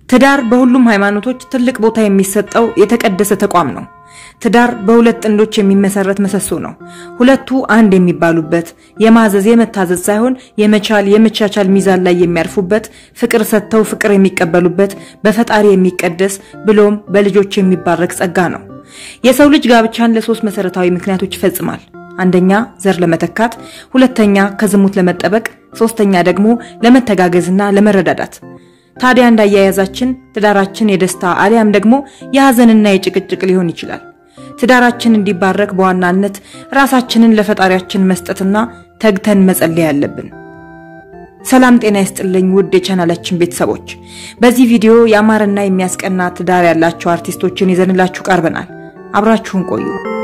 ትዳር በሁሉም ሃይማኖቶች ትልቅ ቦታ የሚሰጠው የተቀደሰ ተቋም ነው። ትዳር በሁለት ጥንዶች የሚመሰረት ምሰሶ ነው። ሁለቱ አንድ የሚባሉበት የማዘዝ የመታዘዝ ሳይሆን የመቻል የመቻቻል ሚዛን ላይ የሚያርፉበት ፍቅር ሰጥተው ፍቅር የሚቀበሉበት በፈጣሪ የሚቀደስ ብሎም በልጆች የሚባረክ ጸጋ ነው። የሰው ልጅ ጋብቻን ለሶስት መሰረታዊ ምክንያቶች ይፈጽማል። አንደኛ ዘር ለመተካት፣ ሁለተኛ ከዝሙት ለመጠበቅ፣ ሶስተኛ ደግሞ ለመተጋገዝና ለመረዳዳት። ታዲያ እንዳያያዛችን ትዳራችን የደስታ አሊያም ደግሞ የሐዘንና የጭቅጭቅ ሊሆን ይችላል። ትዳራችን እንዲባረክ በዋናነት ራሳችንን ለፈጣሪያችን መስጠትና ተግተን መጸለይ አለብን። ሰላም ጤና ይስጥልኝ ውድ የቻናላችን ቤተሰቦች፣ በዚህ ቪዲዮ ያማረና የሚያስቀና ትዳር ያላቸው አርቲስቶችን ይዘንላችሁ ቀርበናል። አብራችሁን ቆዩ።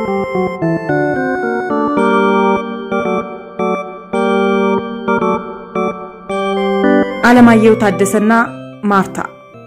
አለማየሁ ታደሰና ማርታ።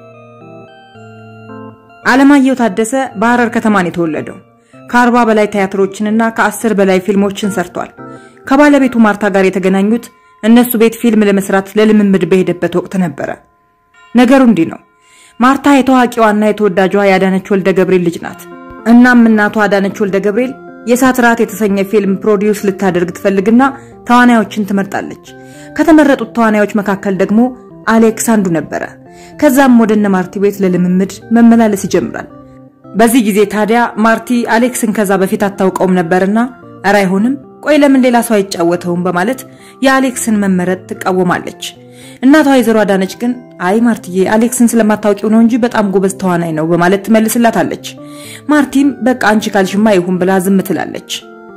አለማየሁ ታደሰ በሐረር ከተማ ነው የተወለደው። ከአርባ በላይ ቲያትሮችንና ከአስር በላይ ፊልሞችን ሰርቷል። ከባለቤቱ ማርታ ጋር የተገናኙት እነሱ ቤት ፊልም ለመስራት ለልምምድ በሄደበት ወቅት ነበረ። ነገሩ እንዲህ ነው። ማርታ የታዋቂዋና የተወዳጇ የአዳነች ወልደ ገብርኤል ልጅ ናት። እናም እናቷ አዳነች ወልደ ገብርኤል የእሳት ራት የተሰኘ ፊልም ፕሮዲውስ ልታደርግ ትፈልግና ተዋናዮችን ትመርጣለች። ከተመረጡት ተዋናዮች መካከል ደግሞ አሌክስ አንዱ ነበረ። ከዛም ወደ እነ ማርቲ ቤት ለልምምድ መመላለስ ይጀምራል። በዚህ ጊዜ ታዲያ ማርቲ አሌክስን ከዛ በፊት አታውቀውም ነበርና እረ አይሆንም፣ ቆይ ለምን ሌላ ሰው አይጫወተውም በማለት የአሌክስን መመረጥ ትቃወማለች። እናቷ ወይዘሮ አዳነች ግን አይ ማርትዬ አሌክስን ስለማታውቂው ነው እንጂ በጣም ጎበዝ ተዋናይ ነው በማለት ትመልስላታለች። ማርቲም በቃ አንቺ ካልሽማ ይሁን ብላ ዝም ትላለች።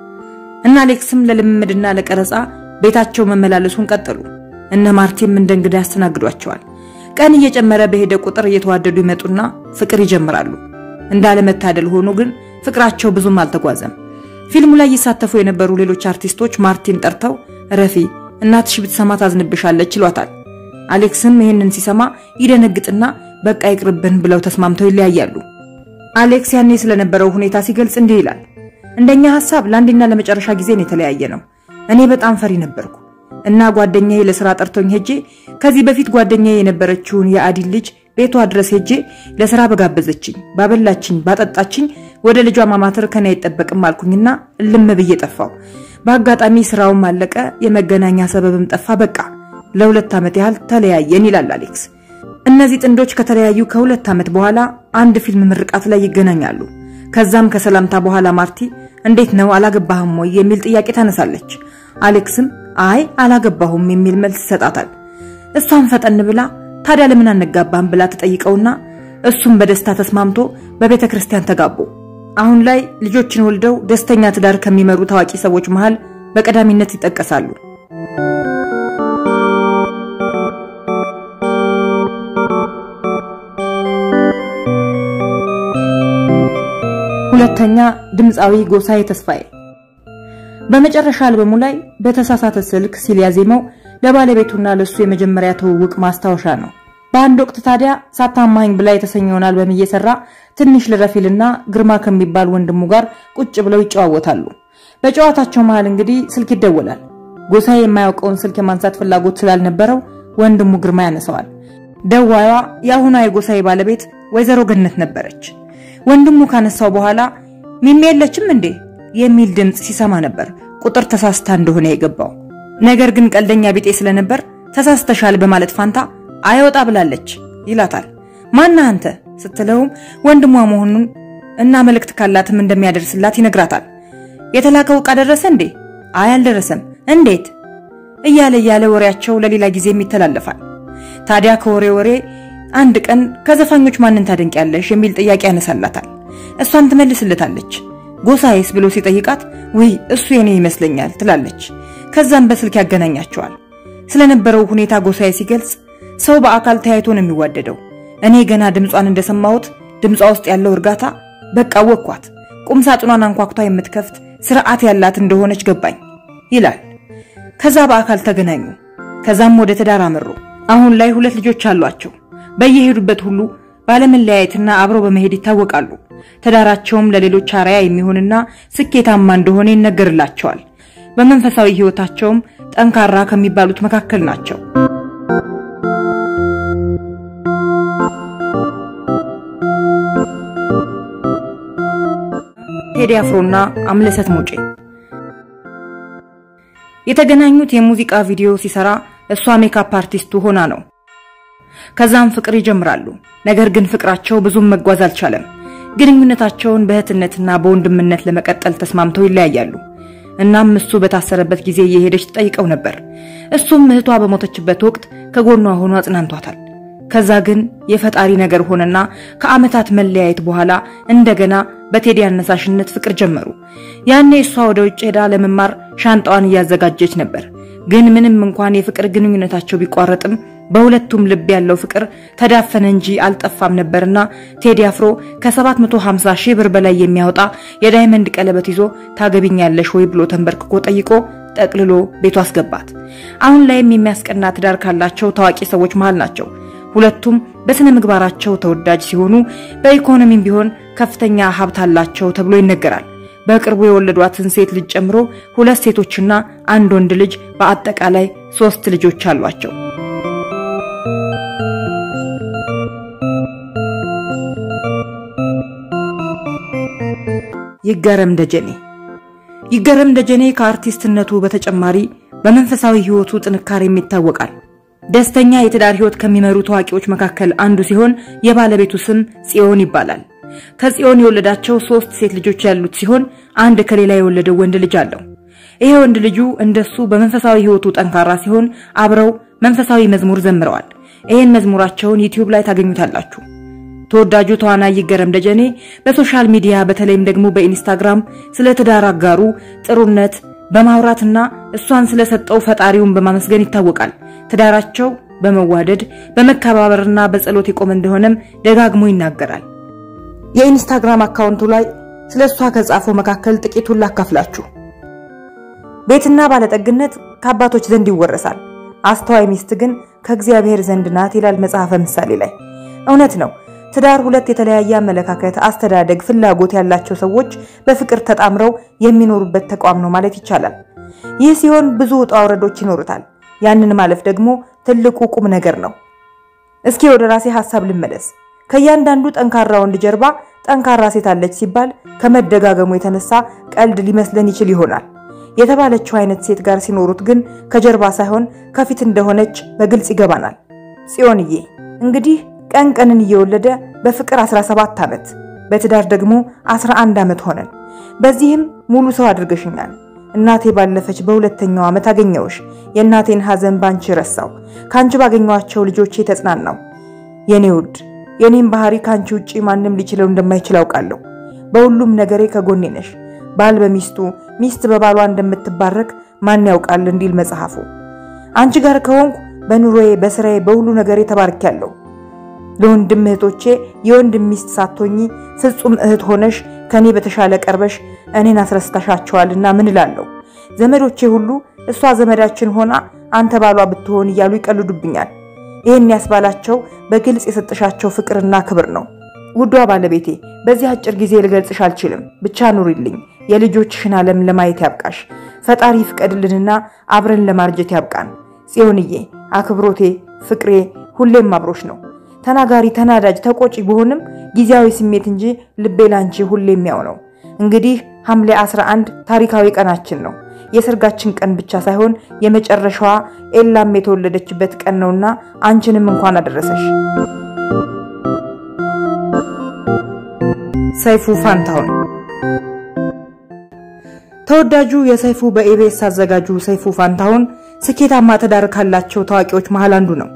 እና አሌክስም ለልምምድና ለቀረጻ ቤታቸው መመላለሱን ቀጠሉ። እነ ማርቲም እንደ እንግዳ ያስተናግዷቸዋል። ቀን እየጨመረ በሄደ ቁጥር እየተዋደዱ ይመጡና ፍቅር ይጀምራሉ። እንዳለመታደል ሆኖ ግን ፍቅራቸው ብዙም አልተጓዘም። ፊልሙ ላይ ይሳተፉ የነበሩ ሌሎች አርቲስቶች ማርቲን ጠርተው ረፊ እናትሽ ብትሰማ ታዝንብሻለች ይሏታል። አሌክስም ይህንን ሲሰማ ይደነግጥና በቃ ይቅርብን ብለው ተስማምተው ይለያያሉ። አሌክስ ያኔ ስለነበረው ሁኔታ ሲገልጽ እንዲህ ይላል። እንደኛ ሐሳብ ለአንዴና ለመጨረሻ ጊዜን የተለያየ ነው። እኔ በጣም ፈሪ ነበርኩ እና ጓደኛዬ ለስራ ጠርቶኝ ሄጄ ከዚህ በፊት ጓደኛዬ የነበረችውን የአዲን ልጅ ቤቷ ድረስ ሄጄ ለስራ በጋበዘችኝ፣ ባበላችኝ፣ ባጠጣችኝ ወደ ልጇ ማማተር ከኔ አይጠበቅም አልኩኝና እልም ብዬ ጠፋው። በአጋጣሚ ስራውም አለቀ፣ የመገናኛ ሰበብም ጠፋ። በቃ ለሁለት ዓመት ያህል ተለያየን ይላል አሌክስ። እነዚህ ጥንዶች ከተለያዩ ከሁለት ዓመት በኋላ አንድ ፊልም ምርቃት ላይ ይገናኛሉ። ከዛም ከሰላምታ በኋላ ማርቲ እንዴት ነው አላገባህም ወይ የሚል ጥያቄ ታነሳለች። አሌክስም አይ አላገባሁም የሚል መልስ ይሰጣታል። እሷም ፈጠን ብላ ታዲያ ለምን አነጋባህም ብላ ትጠይቀውና እሱም በደስታ ተስማምቶ በቤተ ክርስቲያን ተጋቡ። አሁን ላይ ልጆችን ወልደው ደስተኛ ትዳር ከሚመሩ ታዋቂ ሰዎች መሃል በቀዳሚነት ይጠቀሳሉ። ሁለተኛ ድምፃዊ ጎሳዬ ተስፋዬ በመጨረሻ አልበሙ ላይ በተሳሳተ ስልክ ሲል ያዜመው ለባለቤቱና ለሱ የመጀመሪያ ትውውቅ ማስታወሻ ነው። በአንድ ወቅት ታዲያ ሳታማኝ ብላ የተሰኘውን አልበም እየሰራ ትንሽ ልረፊልና ግርማ ከሚባል ወንድሙ ጋር ቁጭ ብለው ይጨዋወታሉ። በጨዋታቸው መሃል እንግዲህ ስልክ ይደወላል። ጎሳዬ የማያውቀውን ስልክ የማንሳት ፍላጎት ስላልነበረው ወንድሙ ግርማ ያነሳዋል። ደዋዩዋ የአሁኗ የጎሳዬ ባለቤት ወይዘሮ ገነት ነበረች። ወንድሙ ካነሳው በኋላ ሚሚ የለችም እንዴ የሚል ድምፅ ሲሰማ ነበር ቁጥር ተሳስታ እንደሆነ የገባው። ነገር ግን ቀልደኛ ቢጤ ስለነበር ተሳስተሻል በማለት ፋንታ አይወጣ ብላለች ይላታል። ማና አንተ ስትለውም ወንድሟ መሆኑን እና መልእክት ካላትም እንደሚያደርስላት ይነግራታል። የተላከው ዕቃ ደረሰ እንዴ? አይ አልደረሰም። እንዴት? እያለ እያለ ወሬያቸው ለሌላ ጊዜም ይተላለፋል። ታዲያ ከወሬ ወሬ አንድ ቀን ከዘፋኞች ማንን ታደንቂያለሽ የሚል ጥያቄ ያነሳላታል። እሷም ትመልስለታለች። ጎሳዬስ ብሎ ሲጠይቃት ውይ እሱ የኔ ይመስለኛል ትላለች። ከዛም በስልክ ያገናኛቸዋል። ስለነበረው ሁኔታ ጎሳዬ ሲገልጽ ሰው በአካል ተያይቶ ነው የሚዋደደው። እኔ ገና ድምጿን እንደሰማሁት ድምጿ ውስጥ ያለው እርጋታ በቃ ወኳት። ቁም ሳጥኗን አንኳኩታ የምትከፍት ስርዓት ያላት እንደሆነች ገባኝ ይላል። ከዛ በአካል ተገናኙ። ከዛም ወደ ትዳር አመሩ። አሁን ላይ ሁለት ልጆች አሏቸው። በየሄዱበት ሁሉ ባለመለያየትና አብረው በመሄድ ይታወቃሉ። ትዳራቸውም ለሌሎች አርአያ የሚሆንና ስኬታማ እንደሆነ ይነገርላቸዋል። በመንፈሳዊ ሕይወታቸውም ጠንካራ ከሚባሉት መካከል ናቸው። ቴዲ አፍሮና አምለሰት ሙጬ የተገናኙት የሙዚቃ ቪዲዮ ሲሰራ እሷ ሜካፕ አርቲስቱ ሆና ነው። ከዛም ፍቅር ይጀምራሉ። ነገር ግን ፍቅራቸው ብዙም መጓዝ አልቻለም። ግንኙነታቸውን በእህትነትና በወንድምነት ለመቀጠል ተስማምተው ይለያያሉ። እናም እሱ በታሰረበት ጊዜ እየሄደች ትጠይቀው ነበር። እሱም እህቷ በሞተችበት ወቅት ከጎኗ ሆኖ አጽናንቷታል። ከዛ ግን የፈጣሪ ነገር ሆነና ከዓመታት መለያየት በኋላ እንደገና በቴዲ አነሳሽነት ፍቅር ጀመሩ። ያኔ እሷ ወደ ውጭ ሄዳ ለመማር ሻንጣዋን እያዘጋጀች ነበር። ግን ምንም እንኳን የፍቅር ግንኙነታቸው ቢቋረጥም በሁለቱም ልብ ያለው ፍቅር ተዳፈነ እንጂ አልጠፋም ነበርና ቴዲ አፍሮ ከ750 ሺህ ብር በላይ የሚያወጣ የዳይመንድ ቀለበት ይዞ ታገቢኛለሽ ወይ ብሎ ተንበርክኮ ጠይቆ ጠቅልሎ ቤቱ አስገባት። አሁን ላይም የሚያስቀና ትዳር ካላቸው ታዋቂ ሰዎች መሃል ናቸው። ሁለቱም በስነ ምግባራቸው ተወዳጅ ሲሆኑ በኢኮኖሚም ቢሆን ከፍተኛ ሀብት አላቸው ተብሎ ይነገራል። በቅርቡ የወለዷትን ሴት ልጅ ጨምሮ ሁለት ሴቶችና አንድ ወንድ ልጅ በአጠቃላይ ሶስት ልጆች አሏቸው። ይገረም ደጀኔ ይገረም ደጀኔ ከአርቲስትነቱ በተጨማሪ በመንፈሳዊ ሕይወቱ ጥንካሬም ይታወቃል። ደስተኛ የትዳር ሕይወት ከሚመሩ ታዋቂዎች መካከል አንዱ ሲሆን የባለቤቱ ስም ጽዮን ይባላል። ከጽዮን የወለዳቸው ሶስት ሴት ልጆች ያሉት ሲሆን አንድ ከሌላ የወለደው ወንድ ልጅ አለው። ይሄ ወንድ ልጁ እንደሱ በመንፈሳዊ ሕይወቱ ጠንካራ ሲሆን አብረው መንፈሳዊ መዝሙር ዘምረዋል። ይህን መዝሙራቸውን ዩቲዩብ ላይ ታገኙታላችሁ። ተወዳጁ ተዋናይ ይገረም ደጀኔ በሶሻል ሚዲያ በተለይም ደግሞ በኢንስታግራም ስለ ትዳር አጋሩ ጥሩነት በማውራትና እሷን ስለሰጠው ፈጣሪውን በማመስገን ይታወቃል። ትዳራቸው በመዋደድ በመከባበርና በጸሎት የቆመ እንደሆነም ደጋግሞ ይናገራል። የኢንስታግራም አካውንቱ ላይ ስለ እሷ ከጻፈው መካከል ጥቂቱን ላካፍላችሁ። ቤትና ባለጠግነት ከአባቶች ዘንድ ይወረሳል፣ አስተዋይ ሚስት ግን ከእግዚአብሔር ዘንድ ናት ይላል መጽሐፈ ምሳሌ ላይ። እውነት ነው። ትዳር ሁለት የተለያየ አመለካከት፣ አስተዳደግ፣ ፍላጎት ያላቸው ሰዎች በፍቅር ተጣምረው የሚኖሩበት ተቋም ነው ማለት ይቻላል። ይህ ሲሆን ብዙ ውጣ ውረዶች ይኖሩታል። ያንን ማለፍ ደግሞ ትልቁ ቁም ነገር ነው። እስኪ ወደ ራሴ ሐሳብ ልመለስ። ከእያንዳንዱ ጠንካራ ወንድ ጀርባ ጠንካራ ሴት አለች ሲባል ከመደጋገሙ የተነሳ ቀልድ ሊመስለን ይችል ይሆናል። የተባለችው አይነት ሴት ጋር ሲኖሩት ግን ከጀርባ ሳይሆን ከፊት እንደሆነች በግልጽ ይገባናል። ጽዮንዬ እንግዲህ ቀን ቀንን እየወለደ በፍቅር 17 ዓመት በትዳር ደግሞ 11 ዓመት ሆነን። በዚህም ሙሉ ሰው አድርገሽኛል። እናቴ ባለፈች በሁለተኛው ዓመት አገኘውሽ። የእናቴን ሐዘን ባንቺ ረሳው። ካንቺ ባገኘኋቸው ልጆቼ ተጽናናው። የኔ ውድ የኔም ባህሪ ካንቺ ውጪ ማንም ሊችለው እንደማይችል አውቃለሁ። በሁሉም ነገሬ ከጎኔ ነሽ። ባል በሚስቱ ሚስት በባሏ እንደምትባረክ ማን ያውቃል እንዲል መጽሐፉ። አንቺ ጋር ከሆንኩ በኑሮዬ፣ በስራዬ፣ በሁሉ ነገሬ ተባርኪያለሁ። ለወንድም እህቶቼ የወንድም ሚስት ሳትሆኚ ፍጹም እህት ሆነሽ ከኔ በተሻለ ቀርበሽ እኔን አስረስታሻቸዋልና ምን እላለሁ? ዘመዶቼ ሁሉ እሷ ዘመዳችን ሆና አንተ ባሏ ብትሆን እያሉ ይቀልዱብኛል። ይህን ያስባላቸው በግልጽ የሰጠሻቸው ፍቅርና ክብር ነው። ውዷ ባለቤቴ በዚህ አጭር ጊዜ ልገልጽሽ አልችልም። ብቻ ኑሪልኝ። የልጆችሽን ዓለም ለማየት ያብቃሽ። ፈጣሪ ፍቀድልንና አብረን ለማርጀት ያብቃን። ጽዮንዬ አክብሮቴ፣ ፍቅሬ ሁሌም አብሮሽ ነው። ተናጋሪ፣ ተናዳጅ፣ ተቆጪ ብሆንም ጊዜያዊ ስሜት እንጂ ልቤ ላንቺ ሁሌም ያው ነው። እንግዲህ ሐምሌ 11 ታሪካዊ ቀናችን ነው። የሰርጋችን ቀን ብቻ ሳይሆን የመጨረሻዋ ኤላም የተወለደችበት ቀን ነውና አንቺንም እንኳን አደረሰሽ። ሰይፉ ፋንታሁን ተወዳጁ የሰይፉ በኢቢኤስ አዘጋጁ ሰይፉ ፋንታሁን ስኬታማ ትዳር ካላቸው ታዋቂዎች መሃል አንዱ ነው።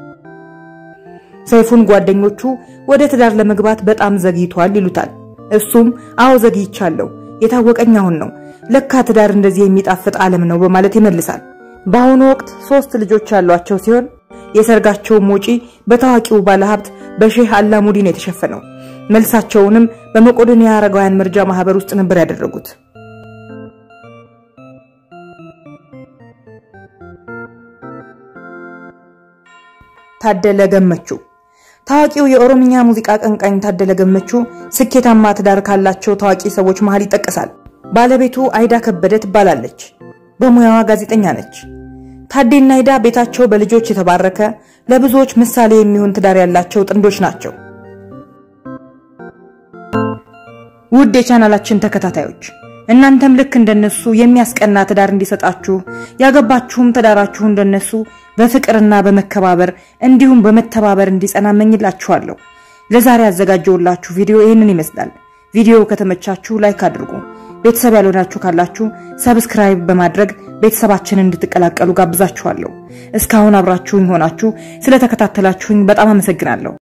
ሰይፉን ጓደኞቹ ወደ ትዳር ለመግባት በጣም ዘግይቷል ይሉታል። እሱም አዎ ዘግይቻለሁ፣ የታወቀኝ አሁን ነው፣ ለካ ትዳር እንደዚህ የሚጣፍጥ ዓለም ነው በማለት ይመልሳል። በአሁኑ ወቅት ሶስት ልጆች ያሏቸው ሲሆን የሰርጋቸውም ወጪ በታዋቂው ባለሀብት በሼህ አላሙዲ ነው የተሸፈነው። መልሳቸውንም በመቄዶንያ አረጋውያን መርጃ ማህበር ውስጥ ነበር ያደረጉት። ታደለ ገመቹ ታዋቂው የኦሮምኛ ሙዚቃ አቀንቃኝ ታደለ ገመቹ ስኬታማ ትዳር ካላቸው ታዋቂ ሰዎች መሃል ይጠቀሳል። ባለቤቱ አይዳ ከበደ ትባላለች። በሙያዋ ጋዜጠኛ ነች። ታዴና አይዳ ቤታቸው በልጆች የተባረከ ለብዙዎች ምሳሌ የሚሆን ትዳር ያላቸው ጥንዶች ናቸው። ውድ የቻናላችን ተከታታዮች እናንተም ልክ እንደነሱ የሚያስቀና ትዳር እንዲሰጣችሁ ያገባችሁም ትዳራችሁ እንደነሱ በፍቅርና በመከባበር እንዲሁም በመተባበር እንዲጸና እመኝላችኋለሁ። ለዛሬ ያዘጋጀውላችሁ ቪዲዮ ይህንን ይመስላል። ቪዲዮው ከተመቻችሁ ላይክ አድርጉ። ቤተሰብ ያልሆናችሁ ካላችሁ ሰብስክራይብ በማድረግ ቤተሰባችንን እንድትቀላቀሉ ጋብዛችኋለሁ። እስካሁን አብራችሁኝ ሆናችሁ ስለተከታተላችሁኝ በጣም አመሰግናለሁ።